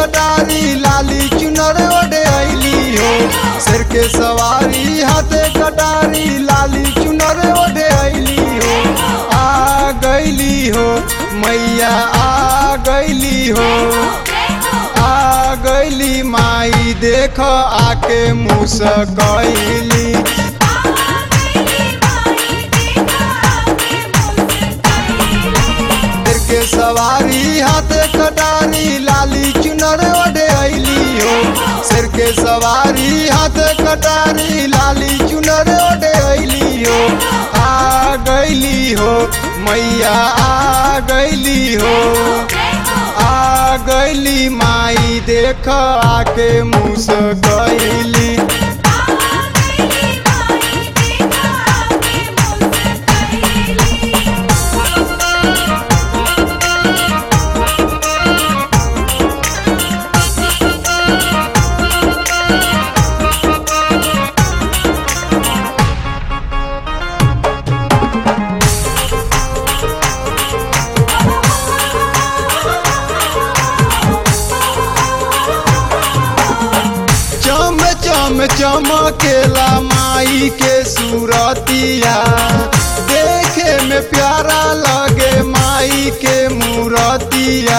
कटारी लाली चुनर ओढ़े अली हो सिर के सवारी हाथे कटारी लाली चुनर ओढ़े अली हो आ गईली हो मैया आ गईली हो आ गईली माई देख आके मुस्कैली सिर के सवारी हाथे कटारी लाली चुनर ओढ़े अली हो सिर के सवारी हाथे कटारी लाली चुनर ओढ़े अली हो आ गईली हो मैया आ गईली हो आ गईली माई देख आके मुस्कैली चम चम चमकेला माई के सूरतिया देखे में प्यारा लगे माई के मूरतिया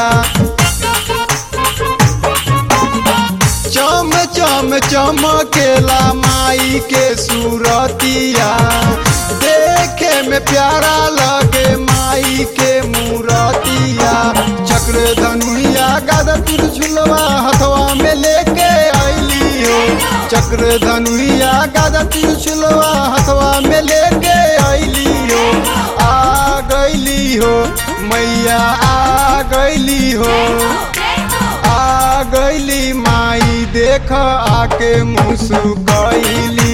चम चम चमकेला माई के सूरतिया देखे में प्यारा लगे माई के मूरतिया चक्र धनुया गदा त्रिशूलवा हथवा में लेके अली हो चक्र धनुया गदा त्रिशूलवा हथवा में लेके अली हो आ गईली हो मैया आ गईली हो आ गईली माई देख आके मुस्कैली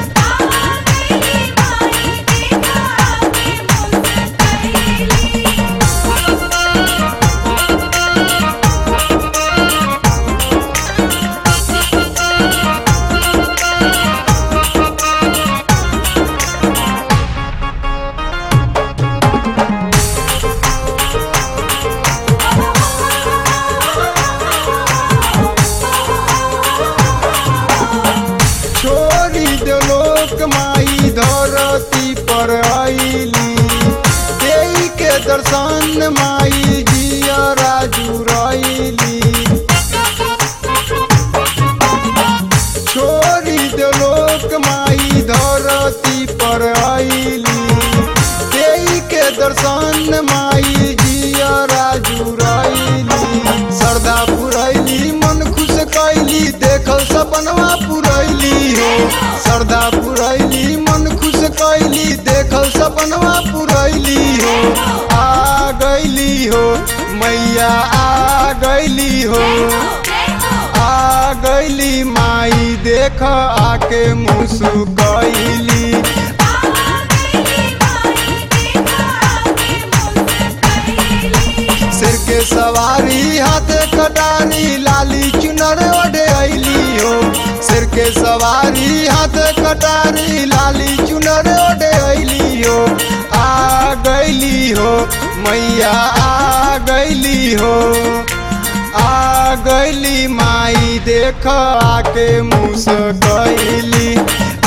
छोरी दो लोक माई धरती पर आईली देई के दर्शन माई जिया राजू रईली छोरी दो लोक माई धरती पर आईली देई के दर्शन माई जिया राजू रईली श्रद्धा पुरैली मन खुश कैली देखल सपनवा पुरैली हो श्रद्धा पुरैली मन खुश कैली देखल सपनवा पुरैली हो आ गईली हो मैया आ गईली हो आ गईली माई देख आके मुस्कैली सिर के सवारी हाथे कटारी लाली चुनर ओढ़े अली हो सिर के सवारी हाथे कटारी लाली चुनर ओढ़े अली हो आ गईली हो मैया आ गईली हो आ गईली माई देख आके मुस्कैली